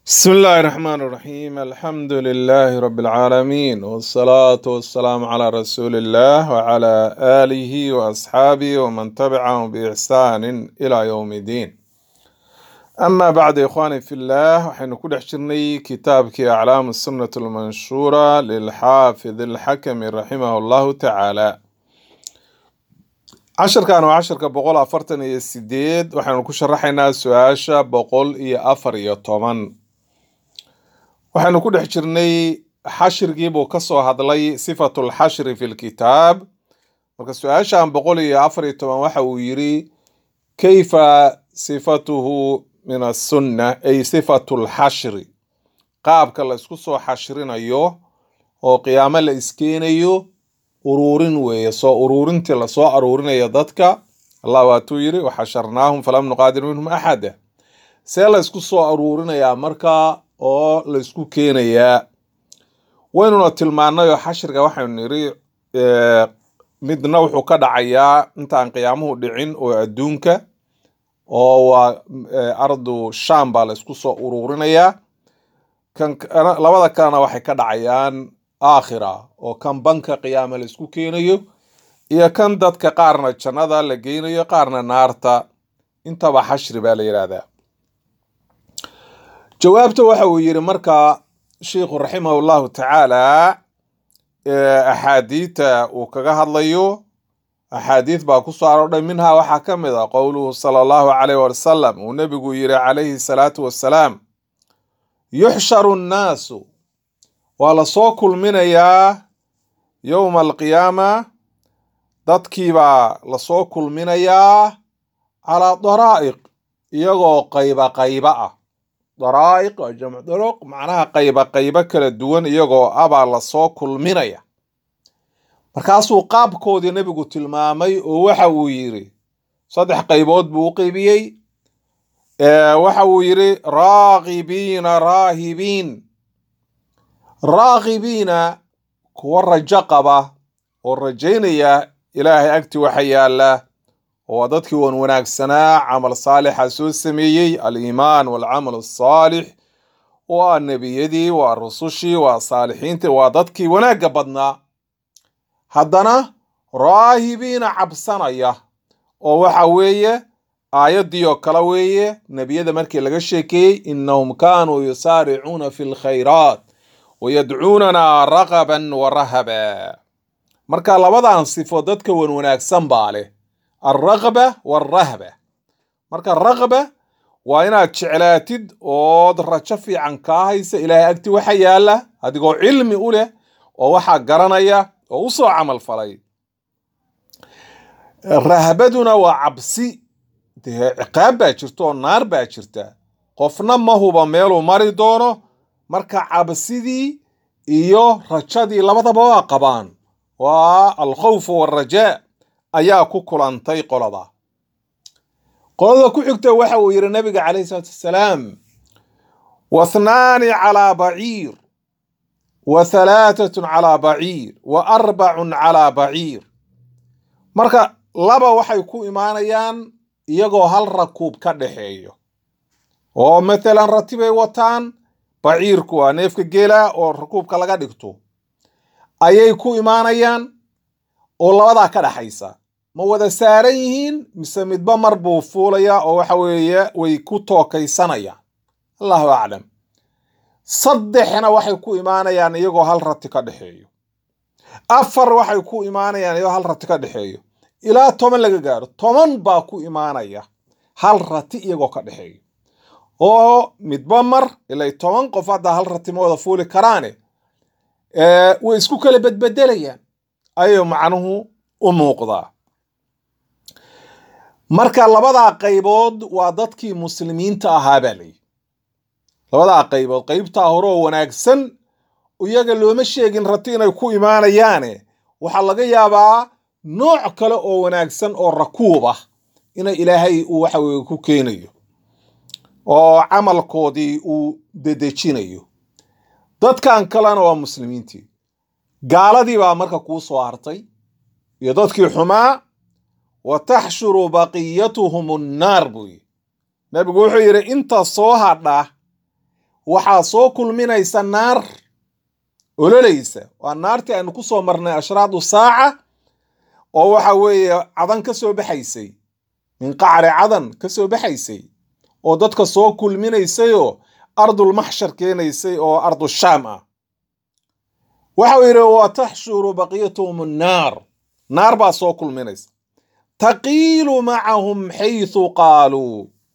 بسم الله الرحمن الرحيم الحمد لله رب العالمين والصلاة والسلام على رسول الله وعلى آله وأصحابه ومن تبعهم بإحسان إلى يوم الدين أما بعد إخواني في الله وحين كل حشرني كتابك أعلام السنة المنشورة للحافظ الحكم رحمه الله تعالى casharkan waa casharka boqol afartan iyo sideed waxaanu ku sharaxaynaa su-aasha boqol iyo afar iyo toban waxaanu ku dhex jirnay xashirgiibuu kasoo hadlay sifatu lxashri fi lkitaab marka su-aashan boqol iyo afar iyo toban waxa uu yiri kayfa sifatuhu min asunna ay sifatu lxashri qaabka la isku soo xashrinayo oo qiyaamo la iskeenayo uruurin weeye soo uruurintii lasoo aruurinayo dadka allah waatuu yiri waxasharnaahum falam nuqaadir minhum axada see la isku soo aruurinayaa markaa oo la isku keenayaa waynuna tilmaanay oo xashriga waxaynu niri midna wuxuu ka dhacayaa intaan qiyaamuhu dhicin oo adduunka oo waa ardu sham baa la isku soo uruurinayaa kan labada kalena waxay ka dhacayaan aakhira oo kan banka qiyaama la isku keenayo iyo kan dadka qaarna jannada la geynayo qaarna naarta intaba xashri baa la yidhaahdaa jawaabta waxa uu yidhi marka sheikhu raximah llahu tacaala axaadiita uu kaga hadlayo axaadiid baa ku soo aroordhay minhaa waxaa ka mid a qowluhu sala allahu calayh wasalam uu nebigu yidhi calayhi salaatu wassalaam yuxsharu nnaasu waa lasoo kulminayaa yowma alqiyaama dadkiibaa lasoo kulminayaa calaa daraa'iq iyagoo qayba qayba ah daraa'iq waa jamc daruq macnaha qayba qaybo kala duwan iyagoo abaa lasoo kulminaya markaasuu qaabkoodii nebigu tilmaamay oo waxa uu yidhi saddex qaybood buu u qeybiyey waxa uu yidhi raagibiina raahibiin raagibiina kuwa rajo qaba oo rajaynaya ilaahay agti waxa yaala oo waa dadkii wan wanaagsanaa camal saalixa soo sameeyey aliimaan walcamal asaalix waa nebiyadii waa rusushii waa saalixiintii waa dadkii wanaagga badnaa haddana raahibiina cabsanaya oo waxa weeye aayaddii oo kale weeye nebiyada markii laga sheekeeyey innahum kaanuu yusaaricuuna fi lkhayraat wayadcuunanaa raqaban wa rahaba marka labadan sifo dadka wan wanaagsan baa leh alraqba waalrahba marka raqba waa inaad jeclaatid ood rajo fiican kaa haysa ilaahay agti waxa yaala adigoo cilmi u leh oo waxaa garanaya oo u soo camal falay rahbaduna waa cabsi dee ciqaab baa jirta oo naar baa jirta qofna ma huba meeluu mari doono marka cabsidii iyo rajadii labadaba waa qabaan waa alkhawfu waalrajaa ayaa ku kulantay qolada qolada ku xigta waxa uu yidhi nabiga calayhi salaatu wassalaam wathnaani calaa baciir wa halaatatun calaa baciir wa arbacun calaa baciir marka laba waxay ku imaanayaan iyagoo hal rakuub ka dhexeeyo oo matalan ratibay wataan baciirku waa neefka geela oo rakuubka laga dhigto ayay ku imaanayaan oo labadaa ka dhaxaysa ma wada saaran yihiin mise midba mar buu fuulayaa oo waxa weeye way ku tookaysanayaan allahu aclam saddexna waxay ku imaanayaan iyagoo hal rati ka dhexeeyo afar waxay ku imaanayaan iyagoo hal rati ka dhexeeyo ilaa toban laga gaaro toban baa ku imaanaya hal rati iyagoo ka dhexeeyo oo midba mar ilay toban qof hadda hal rati ma wada fuuli karaane way isku kala bedbedelayaan ayuu macnuhu u muuqdaa marka labadaa qaybood waa dadkii muslimiinta ahaa baa layihi labadaa qaybood qaybtaa hore oo wanaagsan iyaga looma sheegin rati inay ku imaanayaane waxaa laga yaabaa nooc kale oo wanaagsan oo rakuub ah ina ilaahay uu waxa weye ku keenayo oo camalkoodii uu dedejinayo dadkan kalena waa muslimiintii gaaladii baa marka kuu soo hartay iyo dadkii xumaa wa taxshuru baqiyatuhum annaar buu yidhi nebigu wuxuu yidhi inta soo hadha waxaa soo kulminaysa naar ololaysa waa naartii aynu ku soo marnay ashraadu saaca oo waxa weeye cadan ka soo baxaysay min qacri cadan ka soo baxaysay oo dadka soo kulminaysayoo ardulmaxshar keenaysay oo ardu shaam ah waxau yidhi wa taxshuru baqiyatuhum annaar naar baa soo kulminaysa taqiilu macahum xaysu qaaluu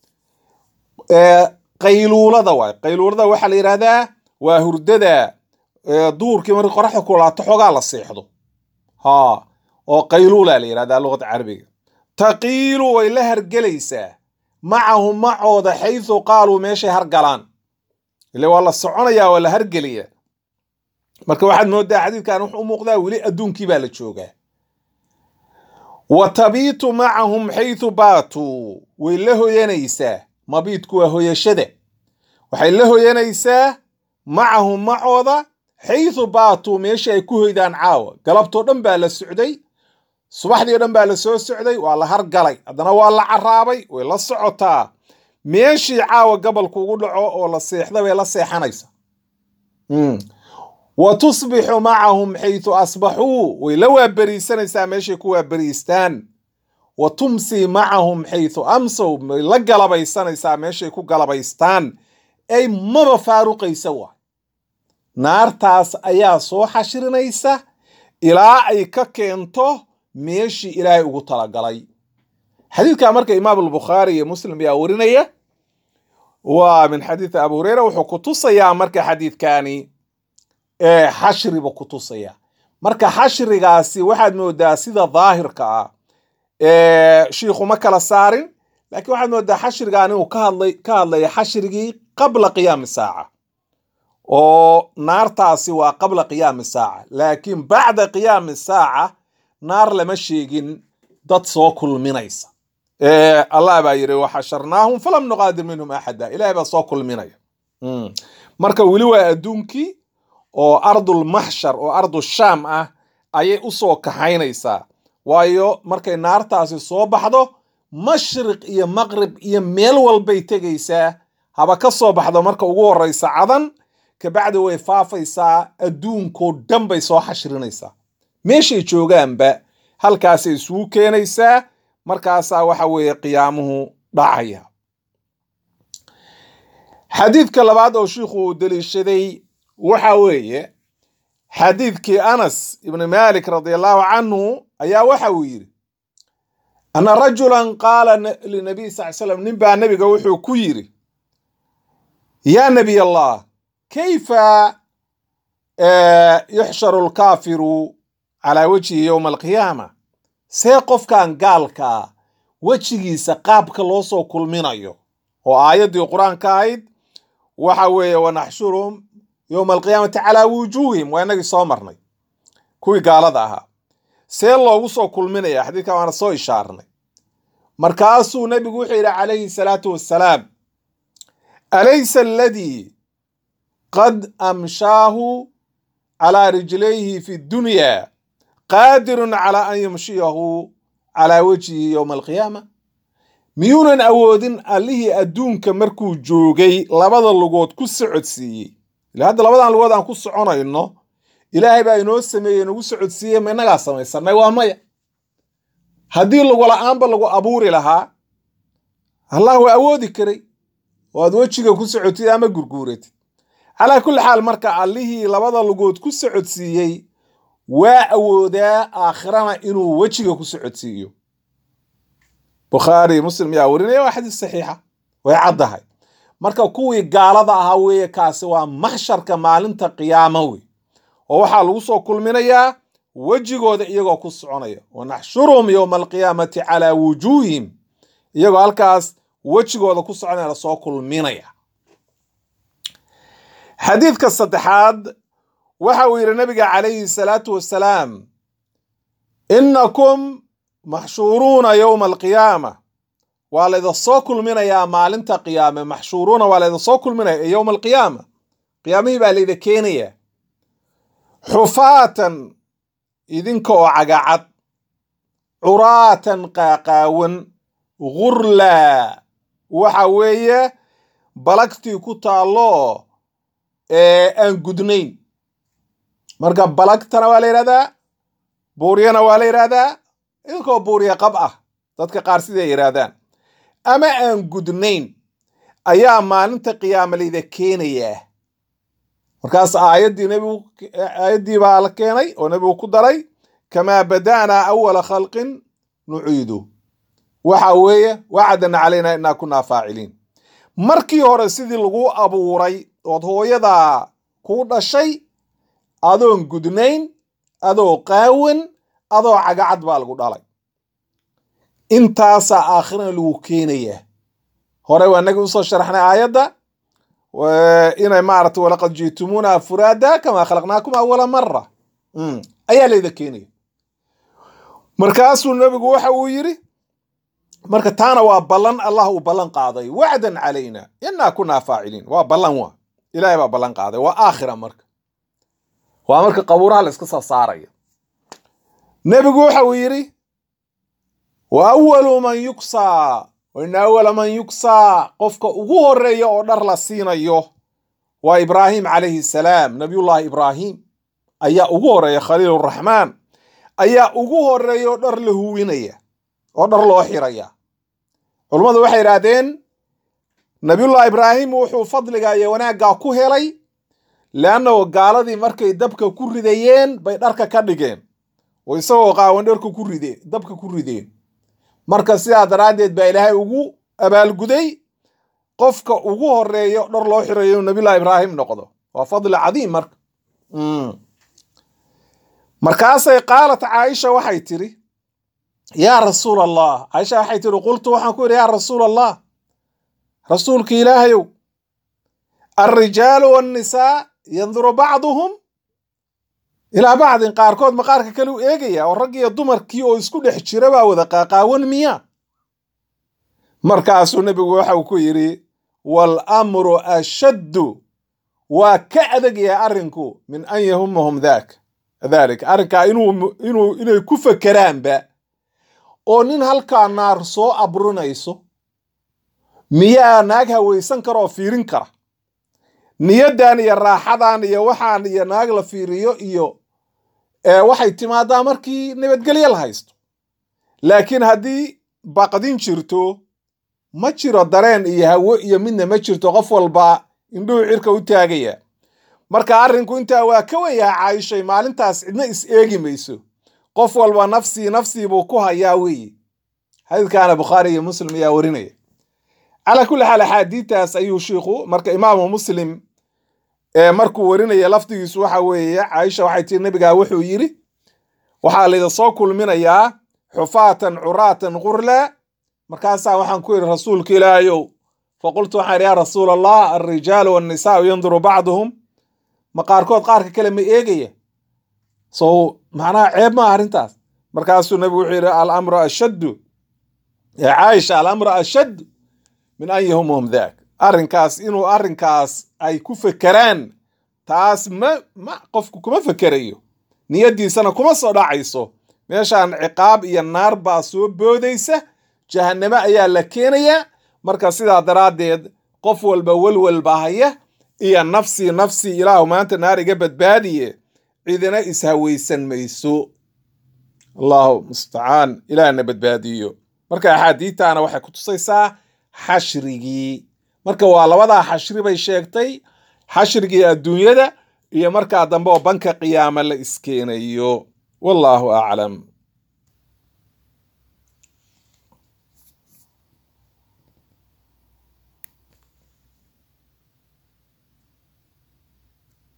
qayluulada waay qayluulada waxaa la yidhahdaa waa hurdada duurkii markii qoraxda kulaato xoogaa la seexdo ha oo qayluula la yidhahdaa luqada carabiga taqiilu way la hargelaysaa macahum macooda xaysu qaaluu meeshay hargalaan ile waa la soconayaa waa la hargelaya marka waxaad moodaa xadiidkan wuxuu u muuqdaa weli adduunkii baa la joogaa wa tabiitu macahum xaysu baatuu way la hoyanaysaa mabiidku waa hoyashada waxay la hoyanaysaa macahum macooda xaysu baatuu meeshii ay ku hoydaan caawa galabtoo dhan baa la socday subaxdii o dhan baa la soo socday waa la hargalay haddana waa la caraabay way la socotaa meeshii caawa gabalku ugu dhaco oo la seexda bay la seexanaysa wa tusbixu macahum xaysu asbaxuu way la waaberiisanaysaa meeshay ku waaberiistaan wa tumsii macahum xaysu amsow way la galabaysanaysaa meeshay ku galabaystaan ay maba faaruqaysa waay naartaas ayaa soo xashirinaysa ilaa ay ka keento meeshii ilaahay ugu talagalay xadiidka marka imaam albukhaari iyo muslim ayaa warinaya waa min xadiidi abu hureyra wuxuu ku tusayaa marka xadiidkani xashriba ku tusaya marka xashrigaasi waxaad moodaa sida daahirka ah shiikhu ma kala saarin laakiin waxaad moodaa xashrigan inuu ka hadlay ka hadlaya xashrigii qabla qiyaami saaca oo naartaasi waa qabla qiyaami saaca laakiin bacda qiyaami saaca naar lama sheegin dad soo kulminaysa allah baa yidhi waxasharnaahum falam nuqaadir minhum axada ilahay baa soo kulminaya marka weli waa adduunkii oo ardul maxshar oo ardu shaam ah ayay u soo kaxaynaysaa waayo markay naartaasi soo baxdo mashriq iyo maqrib iyo meel walbay tegaysaa haba ka soo baxdo marka ugu horeysa cadan kabacdi way faafaysaa adduunkoo dhan bay soo xashrinaysaa meeshay joogaanba halkaasay isugu keenaysaa markaasaa waxa weeye qiyaamuhu dhacaya xadiidka labaad oo shiikhu uu deliishaday waxa weeye xadiidkii anas ibni malik radi allahu canhu ayaa waxa uu yidhi ana rajulan qaala linabiy sal slam nin baa nebiga wuxuu ku yidhi yaa nebiy allah kayfa yuxsharu lkaafiru calaa wejhi yowma alqiyaama see qofkan gaalkaa wejigiisa qaabka loo soo kulminayo oo aayaddii qur-aanka ahayd waxa weeye wanaxshuruhum yowma alqiyaamati calaa wujuuhim waa inagii soo marnay kuwii gaalada ahaa see loogu soo kulminaya xadiidka waana soo ishaarnay markaasuu nebigu wuxuu yidhi calayhi salaatu wassalaam alaysa aladii qad amshaahu calaa rijlayhi fi dunya qaadirun calaa an yamshiyahu calaa wejhihi yowma alqiyaama miyuunan awoodin allihii adduunka markuu joogay labada lugood ku socodsiiyey ila hadda labadan lugood aan ku soconayno ilaahay baa inoo sameeyey nagu socodsiiyey ma inagaa samaysanay waa maya haddii lugula-aanba lagu abuuri lahaa allah waa awoodi karay oo aad wejiga ku socotid ama gurguuratid calaa kulli xaal marka allihii labada lugood ku socodsiiyey waa awoodaa aakhirana inuu wejiga ku socodsiiyo bukhaari muslim yaa warinaya waa xadiis saxiixa way caddahay marka kuwii gaalada ahaa weeye kaasi waa maxsharka maalinta qiyaamo wey oo waxaa lagu soo kulminayaa wejigooda iyagoo ku soconaya wanaxshuruhum yowma alqiyaamati calaa wujuuhim iyagoo halkaas wejigooda ku soconaya lasoo kulminaya xadiidka saddexaad waxa uu yidhi nabiga calayhi salaatu wassalaam innakum maxshuuruuna yowma alqiyaama waa layda soo kulminayaa maalinta qiyaame maxshuuruuna waa layda soo kulminaya yowma alqiyaama qiyaamihii baa layda keenaya xufaatan idinka oo cagacad curaatan qaaqaawan gurlaa waxa weeye balagtii ku taallo aan gudnayn marka balagtana waa la yidhahdaa buuryana waa la yidhahdaa idinkoo buurya qab ah dadka qaar siday yidhaahdaan ama aan gudnayn ayaa maalinta qiyaamaleyda keenayaa markaas aayaddii nebigu aayaddii baa la keenay oo nebigu ku daray kamaa bada'naa awala khalqin nuciidu waxa weeye wacadana calayna inaa kunaa faaciliin markii hore sidii lagu abuuray ood hooyadaa kuu dhashay adoon gudnayn adoo qaawan adoo cagacad baa lagu dhalay intaasaa aakhirana lagu keenayaa hore waa nagi usoo sharaxnay aayadda inay maarata walaqad jiitumuuna furaada kamaa khalaqnaakum awala mara ayaa layda keenaya markaasuu nebigu waxa uu yidhi marka taana waa ballan allah uu ballan qaaday wacdan calayna inaa kunaa faaciliin waa ballan waa ilaahay baa ballan qaaday waa aakhira marka waa marka qabuuraha la iska soo saaraya nebigu waxa uu yidhi wa awalu man yuksaa waina awala man yuksaa qofka ugu horeeya oo dhar la siinayo waa ibraahim calayhi salaam nabiyullahi ibraahim ayaa ugu horeeya khaliiluraxmaan ayaa ugu horeeya oo dhar la huwinaya oo dhar loo xiraya culummadu waxay idhaahdeen nabiyullahi ibraahim wuxuu fadliga iyo wanaaggaa ku helay leannahu gaaladii markay dabka ku ridayeen bay dharka ka dhigeen oo isagoo qaawan dharka ku ride dabka ku rideen marka sidaa daraaddeed baa ilaahay ugu abaalguday qofka ugu horeeyo dhar loo xirayo inuu nabiyullahi ibraahim noqdo waa fadli cadiim marka markaasay qaalat caaisha waxay tidhi yaa rasuul allah caaisha waxay tidhi qultu waxaan ku yidhi yaa rasuul allah rasuulka ilaahayow alrijaalu wannisaa yanduru bacduhum ilaa bacdin qaarkood ma qaarka kale u eegaya oo rag iyo dumarkii oo isku dhex jira baa wada qaaqaawan miya markaasuu nebigu waxau ku yidhi wal amru ashaddu waa ka adagyahay arrinku min an yahumahum daak dalik arrinkaa inuu inuu inay ku fakeraanba oo nin halkaa naar soo abrinayso miyaa naag hawaysan kara oo fiirin kara niyaddan iyo raaxadan iyo waxaan iyo naag la fiiriyo iyo waxay timaadaa markii nabadgelyo la haysto laakiin haddii baqdin jirto ma jiro dareen iyo hawo iyo midna ma jirto qof walba indhuhu cirka u taagaya marka arrinku intaa waa ka wenyaha caayishay maalintaas cidna is eegi mayso qof walba nafsii nafsii buu ku hayaa weeye xadiidkaana bukhaari iyo muslim ayaa warinaya calaa kulli xaal axaadiidtaas ayuu shiikhu marka imaamu muslim markuu warinaya lafdigiisu waxa weeye caaisha waxay tiri nebigaa wuxuu yidhi waxaa layda soo kulminayaa xufaatan curaatan qurla markaasaa waxaan ku yidhi rasuulka ilaahayow faqultu waxaan yidhi yaa rasuul allah alrijaalu wannisaau yanduru bacduhum ma qaarkood qaarka kale ma eegaya so macnaha ceeb maa arrintaas markaasuu nebigu wuxuu yidhi alamru ashaddu ya caaisha alamru ashaddu min an yahumahum daak arrinkaas inuu arrinkaas ay ku fekeraan taas ma ma qofku kuma fekerayo niyaddiisana kuma soo dhacayso meeshaan ciqaab iyo naar baa soo boodaysa jahannamo ayaa la keenayaa marka sidaa daraaddeed qof walba welwelba haya iyo nafsii nafsii ilaahu maanta naar iga badbaadiye cidina ishawaysan mayso allahu mustacaan ilaahna badbaadiyo marka axaadiidtaana waxay ku tusaysaa xashrigii marka waa labadaa xashri bay sheegtay xashrigii adduunyada iyo markaa dambe oo banka qiyaama la iskeenayo wallaahu aclam